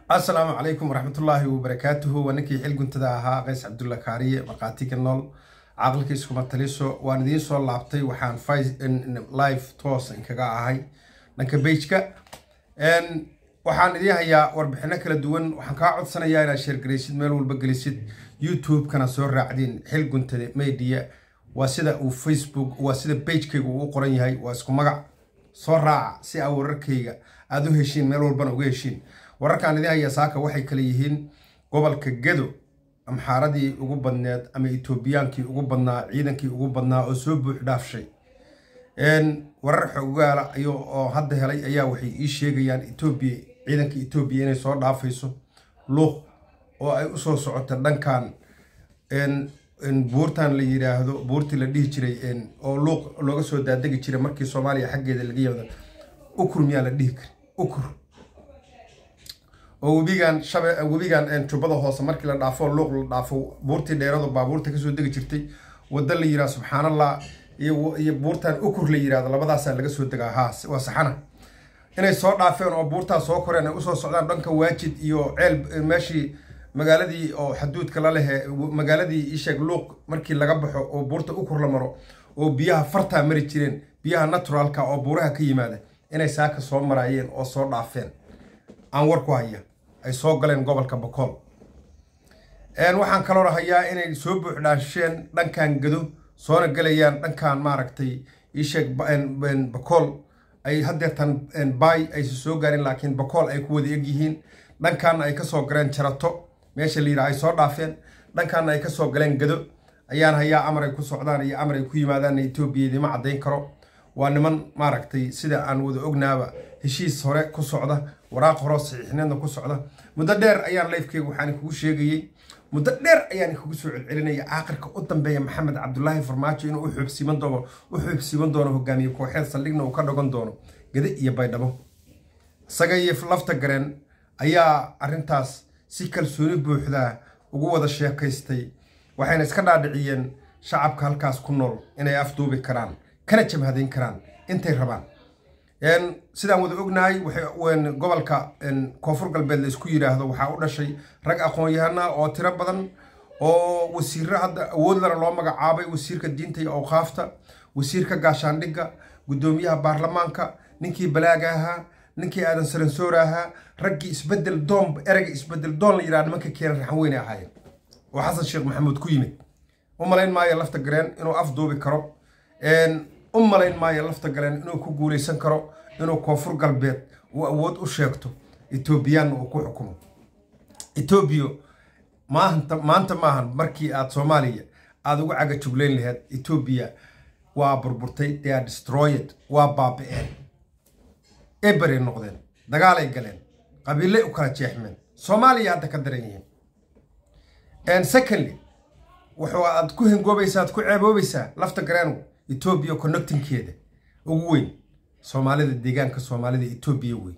asalaamu calaykum waraxmatullaahi wabarakaatuhu waa ninkii xil guntada ahaa qays cabdulla kaariye markhaatiga nool caqlika iskuma taliso waan idiin soo laabtay waxaan live toos inkaga ahay dhanka bejka waxaan idiin hayaa warbixino kala duwan waxaan kaa codsanayaa inaad sheergaraysid meel walba gelisid youtube-kana soo raacdiin xil guntada media waa sida uu facebook waa sida bejkayga uu u qoran yahay waa isku magac soo raaca si aa wararkayga aada u heshiin meel walbana uga heshiin wararkaan idiin haya saaka waxay kale yihiin gobolka gedo amxaaradii ugu badneed ama etoobiyaankii ugu badnaa ciidankii ugu badnaa oo soo buux dhaafshay warar xogaala oo hadda helay ayaa waxay ii sheegayaan etoobiya ciidanka etoobiya inay soo dhaafayso luuq oo ay usoo socoto dhankan buurtan la yidhaahdo buurtii la dhihi jiray oo luuq looga soo daadegi jiray markii soomaaliya xaggeeda laga yimada ukur miyaa la dhihi kari ukur oo webigan shabe webigan jubbada hoose markii la dhaafo luuq la dhaafo buurtii dheerado baabuurta kasoo degi jirtay wadda la yidhaha subxaanallah iyo buurtan ukur la yidhahdo labadaasaa laga soo degaa haa waa saxana inay soo dhaafeen oo buurtaas soo koreen ay usoo socdaan dhanka waajid iyo ceel meeshii magaaladii oo xaduudka la lehe magaaladii isheeg luuq markii laga baxo oo buurta ukur la maro oo biyaha fartaa mari jireen biyaha naturalka oo buuraha ka yimaada inay saaka soo maraayeen oo soo dhaafeen aan war ku haya ay soo galeen gobolka bakool waxaan kaloo hayaa inay soo buuxdhaasheen dhankan gado soona galayaan dhankan maaragtay isheeg bakool ay haddeertan baay aysa soo gaarin laakiin bakool ay ku wada egyihiin dhankaana ay kasoo galeen jarato meesha la yidhaha ay soo dhaafeen dhankaana ay kasoo galeen gado ayaan hayaa amar ay ku socdaan iyo amar ay ku yimaadaan etoobiya idima caddayn karo waa niman maaragtay sida aan wada ognaaba heshiis hore ku socda waraaq horo saxiixneedna ku socda muddo dheer ayaan lifekeyga waxaan kugu sheegayey muddo dheer ayaan kugu soo celcelinaya aakhirka u dambeeya maxamed cabdulaahi farmaajo inuu uxuubsiiman doono u xuubsiiman doono hogaamiye kooxeed saldhigna uu ka dhagan doono gade iyo baydhabo isaga iyo lafta gareen ayaa arrintaas si kalsooni buuxdaa ugu wada sheekaystay waxayna iska dhaadhiciyeen shacabka halkaas ku nool inay afduubi karaan kana jabhadayn karaan intay rabaan sidaan wada ognahay gobolka koonfur galbeed la isku yidhaahdo waxaa u dhashay rag aqoon-yahana oo tiro badan oo wasiiro hadda awoodlana loo magacaabay wasiirka diinta iyo awqaafta wasiirka gaashaandhigga guddoomiyaha baarlamaanka ninkii balaaga ahaa ninkii aadan saransoora ahaa raggii isbedel doon ereyga isbedel doon la yidhaha nimanka keenan raxan weyne ahaayeen oo xasan sheekh maxamuud ku yimid u malayn maayo lafta gareen inuu afduubi karo u malayn maayo lafta galeen inuu ku guulaysan karo inuu koonfur galbeed uu awood u sheegto etoobiyaanna uu ku xukumo etoobiya maanta maanta maahan markii aad soomaaliya aada uga caga juglayn laheyd etoobiya waa burburtay they are destroyed waa baabi-een eberay noqdeen dagaalay galeen qabiilay u kala jeexmeen soomaaliya hadda ka daran yihiin secondly wuxuu aad ku hengoobaysaa aad ku ceeboobaysaa lafta gareengu etoobiya connectinkeeda ugu weyn soomaalida deegaanka soomaalida etoobiya weyn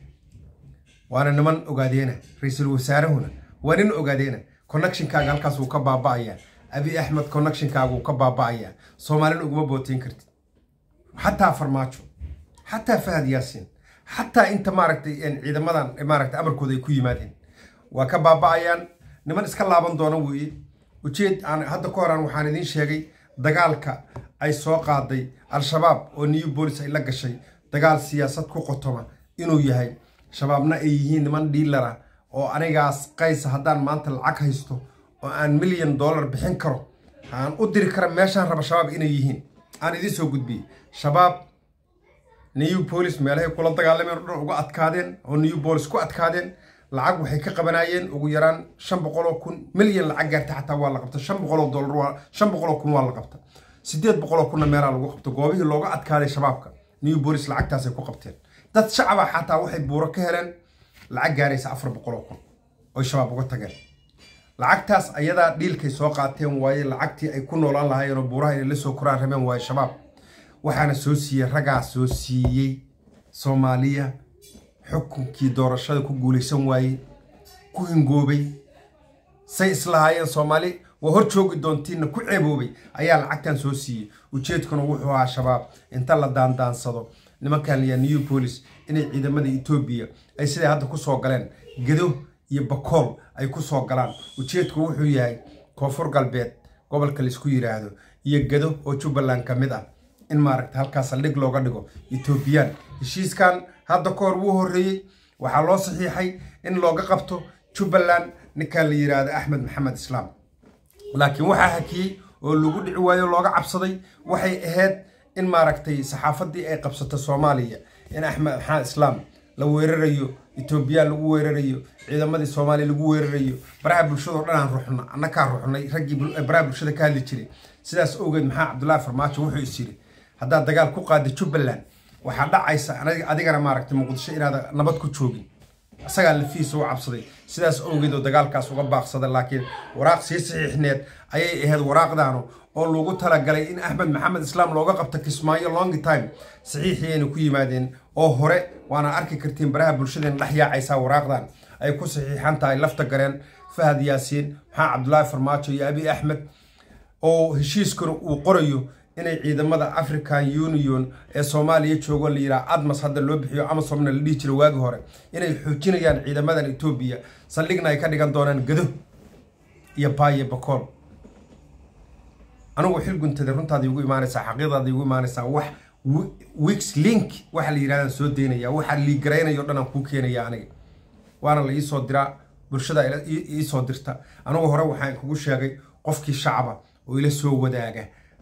waana niman ogaadeena ra-iisul wasaarahuna waa nin ogaadeena connectionkaaga halkaas wuu ka baaba-ayaa abi axmed connectionkaaga wuu ka baaba-ayaa soomaalina uguma booteyn kartid xataa farmaajo xataa fahad yaasiin xataa inta maaragtay ciidamadan maaragtay amarkooda ay ku yimaadeen waa ka baaba-ayaan niman iska laaban doona weeye ujeed aan hadda ka horaan waxaan idiin sheegay dagaalka ay soo qaaday al-shabaab oo new bolis ay la gashay dagaal siyaasad ku qotoma inuu yahay shabaabna ay yihiin niman dhiilara oo anigaas qaysa haddaan maanta lacag haysto oo aan milyan dollar bixin karo aan u diri kara meeshaan raba shabaab inay yihiin aan idiin soo gudbiyey shabaab new bolis meelahay kula dagaalameen o dhan uga adkaadeen oo new bolis ku adkaadeen lacag waxay ka qabanayeen ugu yaraan shan boqoloo kun milyan lacag gaarta xataa waa la qabta shan boqoloo dollar shan boqoloo kun waa la qabta siddeed boqoloo kunna meelaa lagu qabto goobihii looga adkaaday shabaabka new bolis lacagtaasay ku qabteen dad shacaba xataa waxay buuro ka heleen lacag gaaraysa afar boqoloo kun oy shabaab uga tageen lacagtaas ayadaa dhiilkay soo qaateen waaye lacagtii ay ku noolaan lahaayeen oo buuraha inay la soo koraan rabeen waaye shabaab waxaana soo siiyey raggaa soo siiyey soomaaliya xukunkii doorashada ku guulaysan waayey ku hingoobay say islahaayeen soomaali waa hor joogi doontiinna ku ceeboobay ayaa lacagtan soo siiyey ujeedkuna wuxuu ahaa shabaab inta la daandaansado nimankan liyaa new bolis inay ciidamada etoobiya ay siday hadda ku soo galeen gedo iyo bakool ay ku soo galaan ujeedku wuxuu yahay koonfur galbeed gobolka laisku yidhaahdo iyo gedo oo jubbaland ka mid ah in maaragta halkaas saldhig looga dhigo etoobiyaan heshiiskan hadda ka hor wuu horreeyey waxaa loo saxiixay in looga qabto jubbaland ninkan la yidhaahdo axmed maxamed islaam laakiin waxaa hakiyey oo lagu dhici waayo looga cabsaday waxay ahayd in maaragtay saxaafaddii ay qabsato soomaaliya in axmed maxamed islaam la weerarayo etoobiyaan lagu weerarayo ciidamadii soomaaliya lagu weerarayo baraha bulshadao dhan aan ruxna annakaa ruxnay raggii baraha bulshada ka hadli jiray sidaas awgeed maxaa cabdullaahi farmaajo wuxuu is yiri haddaad dagaal ku qaada jubbaland waxaa dhacaysa adigana maaragtay muqdisho inaad nabad ku joogin isagaa lafiisa u cabsaday sidaas awgeed oo dagaalkaas uga baaqsada laakiin waraaq sii saxiixneed ayay ahayd waraaqdaanu oo lagu talagalay in axmed maxamed islaam looga qabto kismaayo longi time saxiixiyayna ku yimaadeen oo hore waana arki kartiin baraha bulshadeena dhex yaacaysaa waraaqdan ay ku saxiixan tahay lafta gareen fahad yaasiin maxaa cabdulaahi farmaajo iyo abi axmed oo heshiiskuna uu qorayo inay ciidamada african union ee soomaaliya joogo la yidhaha admas hadda loo bixiyo amasomna la dhihi jira waagi hore inay xoojinayaan ciidamadan etoobiya saldhigna ay ka dhigan doonaan gado iyo baaye bakool anigu xil guntada runtaada igu imaanaysaa xaqiiqdaada igu imaanaysaa wax wix link waxa la yidhahdaan soo daynaya waxa liigaraynayo dhan aan kuu keenaya aniga waana la iisoo diraa bulshada iisoo dirta anigu hore waxaan kugu sheegay qofkii shacaba oo ila soo wadaaga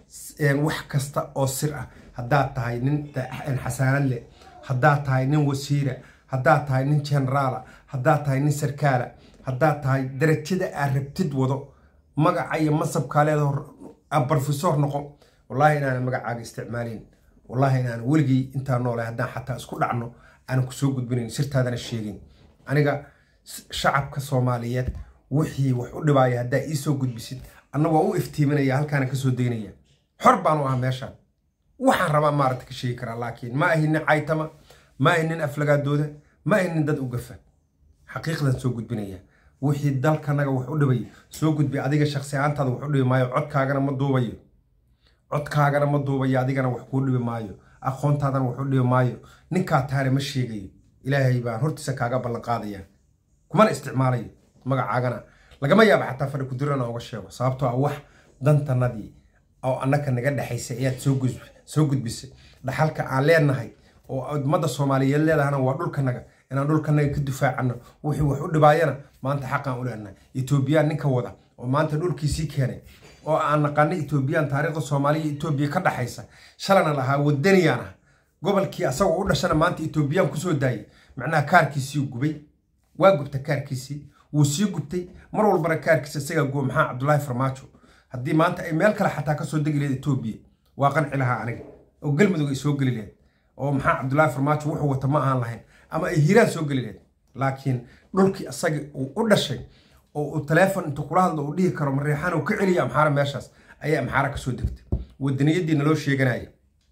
wax kasta oo sir ah haddaad tahay nin xasaanad leh haddaad tahay nin wasiira haddaad tahay nin generaala haddaad tahay nin sarkaala haddaad tahay darajada aad rabtid wado magaca iyo masabkaa leeda brofesor noqo wallaahi inaanan magacaaga isticmaalayn wallaahi inaanan weligay intaa noole haddaan xataa isku dhacno aanan kusoo gudbinayn sirtaadana sheegin aniga shacabka soomaaliyeed wixii wax u dhibaaya haddaa iisoo gudbisid anna waa u iftiiminaya halkaana kasoo daynaya xor baanu ah meeshaan waxaan rabaa maaragta ka sheegi karaa laakiin ma ahi nin caytama ma ahi nin aflagaadooda ma ahi nin dad u gafa xaqiiqdan soo gudbinaya wixii dalkanaga wax u dhibay soo gudbi adiga shaksi ahaantaada wax u dhibi maayo codkaagana ma duubayo codkaagana ma duubayo adigana wax kuu dhibi maayo aqoontaadana wax u dhibi maayo ninkaa tahana ma sheegayo ilaahay baan hortiisa kaaga ballan qaadaya kumana isticmaalayo magacaagana lagama yaaba xataa fadhi kudirana uga sheego sababtoo ah wax dantanadii oo annaka naga dhexaysay ayaad soo gudbisay dhaxalka aan leenahay oo ummadda soomaaliyeed leedahana waa dhulkanaga inaan dhulkanaga ka difaacano wixii wax u dhibaayana maanta xaqaan u leenahay etoobiyaan ninka wada oo maanta dhulkiisii keenay oo aan naqaano etoobiyaan taariikhda soomaaliya etoobiya ka dhaxaysa shalana lahaa wadaniyaan ah gobolkii asagoo u dhashana maanta etoobiyaan kusoo daayay macnaha kaarkiisii gubay waa gubta kaarkiisii wuu sii gubtay mar walbana kaarkiisa isagaa guba maxaa cabdulaahi farmaajo haddii maanta ay meel kale xataa kasoo degi lahayd etoobiya waa qanci lahaa aniga oo galmudug ay soo geli lahayd oo maxaa cabdulaahi farmaajo wuxuu wata ma aan lahayn ama ay hiiraan soo geli lahayd laakiin dhulkii isaga uu u dhashay oo uu taleefon intuu kula hadlo uu dhihi karo mareexaan uu ka celiya amxaara meeshaas ayaa amxaara kasoo degtay wadaniyadii naloo sheeganaya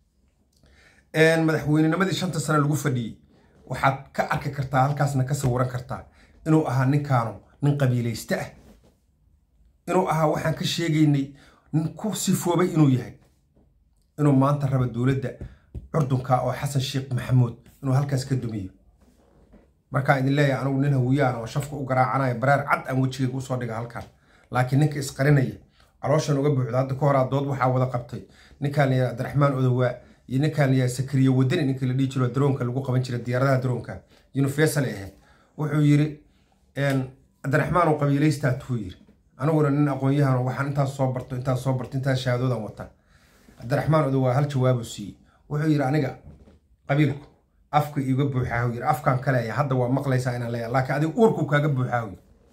madaxweynenimadii shanta sane lagu fadhiyey waxaad ka arki kartaa halkaasna ka sawiran kartaa inuu ahaa ninkaanu nin qabiilayste ah inuu ahaa waxaan ka sheegaynay nin ku sifoobay inuu yahay inuu maanta raba dowladda curdunka oo xasan sheekh maxamuud inuu halkaas ka dumiyo markaan idin leeyahay anigu nin hawiyaan oo shafka u garaacanaya baraar cad aan wejigeyga usoo dhiga halkaan laakiin ninka isqarinaya calooshan uga buuxda hadda ka horaa dood waxaa wada qabtay ninkaan la yidhaha abdiraxmaan odowaa iyo ninkaan la yidhaha sakariye wadani ninkii la dhihi jiro daroonka lagu qaban jiray diyaaradaha daroonka universal ahayd wuxuu yiri cabdiraxmaan oo qabiilaystaa tuu yiri aniguna nin aqoon-yahan waxaan intaas soo barto intaas soo barto intaas shahaadoodan wata cabdiraxmaan odowaa hal jawaabuu siiyey wuxuu yiri aniga qabiilku afka iiga buuxaa yiri afkaan ka leeya hadda waa maqlaysaa inaan leeyahay laakiin adiga uurku kaaga buuxaa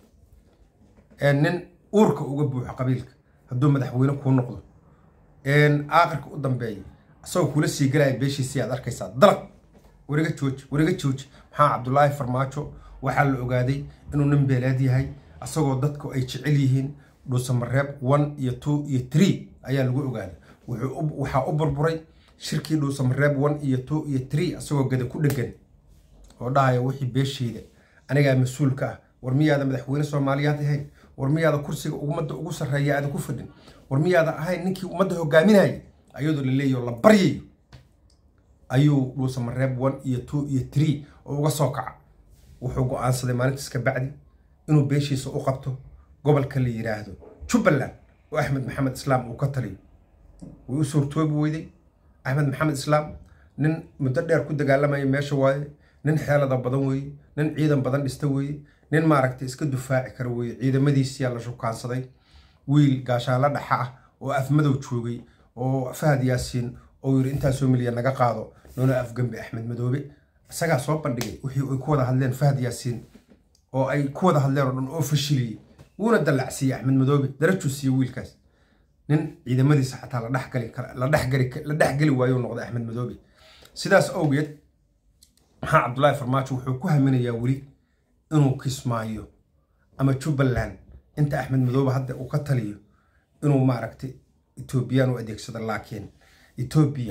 yiri nin uurka uga buuxo qabiilka hadduu madaxweyne kuu noqdo aakhirka u dambeeya isagoo kula sii galaya beeshiisii aad arkaysaa dalaq wariga jooji wariga jooji maxaa cabdulaahi farmaajo waxaa la ogaaday inuu nin beeleed yahay isagoo dadku ay jecel yihiin dhuusamareeb one iyo two iyo three ayaa lagu ogaaday waxaa u burburay shirkii dhuusamareeb one iyo two iyo three isagoo gada ku dhegan oo dhahaya wixii beesheyda anigaa mas-uulka ah war miyaada madaxweyne soomaaliyaad ahayn war miyaada kursiga ummadda ugu sarreeya aada ku fadhin war miyaada ahayn ninkii ummadda hogaaminaya ayadoo la leeyaho la baryayo ayuu dhuusamareeb one iyo two iyo tree oo uga soo kaca wuxuu go-aansaday maalintaas ka bacdi inuu beeshiisa u qabto gobolka la yidhaahdo jubbaland oo axmed maxamed islaam uu ka taliyo way u suurtoobi weyday axmed maxamed islaam nin muddo dheer ku dagaalamaya meesha waaye nin xeelada badan weeye nin ciidan badan dhista weeye nin maaragtay iska dufaaci kara weeye ciidamadiisiyaa la shukaansaday wiil gaashaanla dhaxa ah oo afmadow joogay oo fahad yaasiin oo yiri intaasoo milyan naga qaado noona afgembi axmed madoobe isagaa soo bandhigay wixii ay ku wada hadleen fahad yaasiin oo ay ku wada hadleen oo dhan oo fashiliyey wuuna dallacsiiyey axmed madoobe darajuu siiye wiilkaas nin ciidamadiisa xataa la dhexgali la dhexgali la dhexgeli waayo noqday axmed madoobe sidaas awgeed maxaa cabdullaahi farmaajo wuxuu ku haminayaa weli inuu kismaayo ama jubbaland inta axmed madoobe hadda uu ka taliyo inuu maaragtay etoobiyaan u adeegsado laakiin etoobiya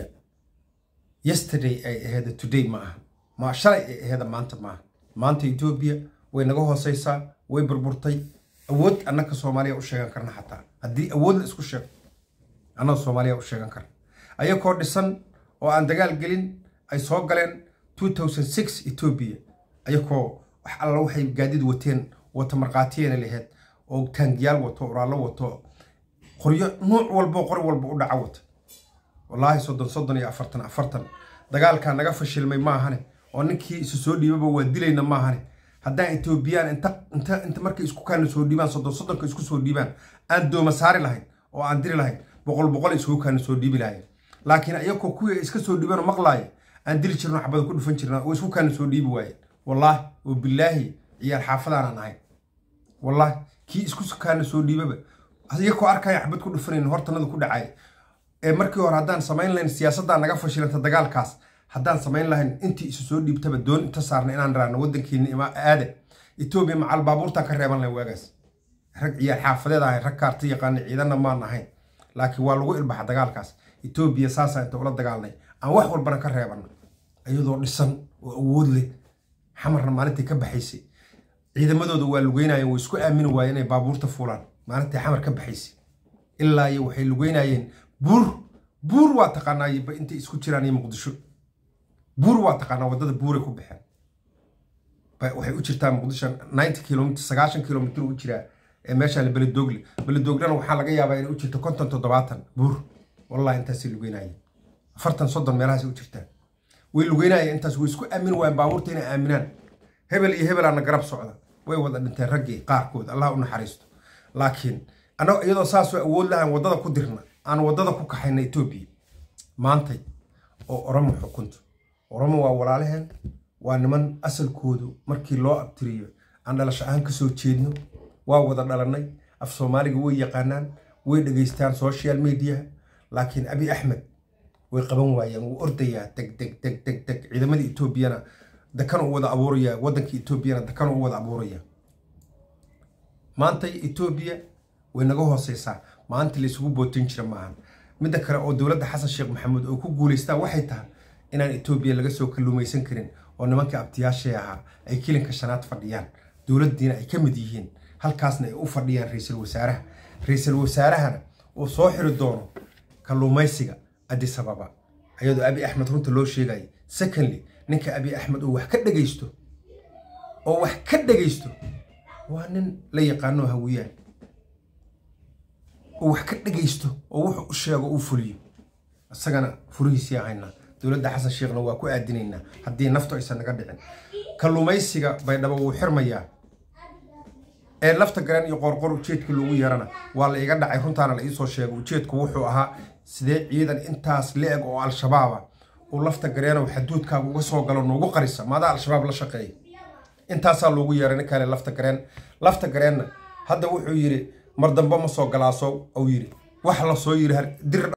yesterday ay aheeda today ma aha ma shalay ay aheeda maanta maaha maanta etoobiya way naga hooseysaa way burburtay awood annaka soomaaliya u sheegan karna xataa haddii awood la isku sheego annaga soomaaliya u sheegan karna ayakoo dhisan oo aan dagaal gelin ay soo galeen two thousand six etoobiya ayakoo wax alla waxay gaadid wateen wata markhaatiyena laheyd oo taangiyaal wato oraallo wato qoryo nuuc walbo qori walba u dhaca wata wallaahi soddon soddon iyo afartan afartan dagaalkaa naga fashilmay maahane oo ninkii isu soo dhiibaba waa dilayna maahane haddaan etoobiyaan inta inta inta markay isku kaana soo dhiibaan soddon soddonka isku soo dhiibaan aan dooma saari lahayn oo aan diri lahayn boqol boqol iskugu kaana soo dhiibi lahayn laakiin ayakoo kuwii iska soo dhiibaan oo maqlaaya aan dili jirno xabada ku dhufan jirna oo isku kaana soo dhiibi waayeen wallaahi oo bilaahi ciyaal xaafadaanaan ahayn wallaahi kii isku kaana soo dhiibaba iyakoo arkaya xabad ku dhufanayn hortanada ku dhacay ee markii hore haddaan samayn lahayn siyaasaddaa naga fashilanta dagaalkaas haddaan samayn lahayn intii isu soo dhiibtaba doon inta saarna inaan raano waddankeeni ima aada etoobiya macal baabuurtaan ka reeban lahayn waagaas rag ciyaal xaafadeed ahay rag kaarta yaqaana ciidanna maan ahayn laakiin waa lagu ilbaxa dagaalkaas etoobiya saasaa inta ula dagaalnay aan wax walbana ka reebana iyadoo dhisan oo awood leh xamarna maalintii ka baxaysay ciidamadooda waa lugeynayeen way isku aamini waayeen inay baabuurta fuulaan maalintii xamar ka baxaysay ilaa iyo waxay lugeynayeen buur buur waa taqaanaa intay isku jiraan iyo muqdisho buur waa taqaanaa waddada buuray ku baxeen waxay u jirtaa muqdisho ninety kilomitr sagaashan kilomitr u jiraa ee meeshaan beledoogle beledooglena waxaa laga yaabaa inay u jirto konton toddobaatan buur wallahi intaasay lugeynayeen afartan soddon meelahaasay u jirtaa way lugeynayeen intaas way isku aamini waayeen baabuurta inay aaminaan hebel iyo hebelaana garab socda way wada dhinteen raggii qaarkood allah u naxariisto laakiin annaga iyadoo saasoo awood lahaan waddada ku dirna aan waddada ku kaxayna etoobiya maantay oo oromo xukunto oromo waa walaalaheen waa niman asalkoodu markii loo abtiriyo aan dhalasho ahaan ka soo jeedno waa wada dhalannay af soomaaliga way yaqaanaan way dhegaystaan social media laakiin abi axmed way qaban waayeen wuu ordayaa deg deg deg deg deg ciidamada etoobiyana dakan u wada abuuraya waddanka etoobiyana dakan u wada abuuraya maantay etoobiya way naga hooseysaa maanta laysugu bootin jira maahan midda kale oo dowladda xasan sheekh maxamuud oo ku guulaystaan waxay tahay inaan etoobiya laga soo kalluumaysan karin oo nimankii abtiyaashii ahaa ay kilinka shanaad fadhiyaan dowladdiina ay ka mid yihiin halkaasna ay u fadhiyaan ra-iisul wasaaraha ra-iisul wasaarahana uu soo xiri doono kalluumaysiga addis ababa ayadoo abi axmed runta loo sheegaya secondly ninka abi axmed oo wax ka dhegaysto oo wax ka dhegaysto waa nin la yaqaano hawiyaan oo wax ka dhegaysto oo wuxuu u sheego uu fuliyo isagana furihiisii haynaa dowladda xasan sheekhna waa ku aadinaynaa haddii naftu aysan naga dhicin kalluumaysiga baydhabo wuu xirmayaa ee lafta garan iyo qorqor ujeedka loogu yeerana waa la iga dhacay runtaana la iisoo sheegay ujeedku wuxuu ahaa sidee ciidan intaas la-eg oo al-shabaaba uu lafta gareenow xaduudkaaga uga soo galo noogu qarisa maadaa al-shabaab la shaqeeya intaasaa loogu yeeray ninkaale lafta gareen lafta gareenna hadda wuxuu yidhi mar dambe ma soo galaaso uu yidhi wax la soo yidhi dir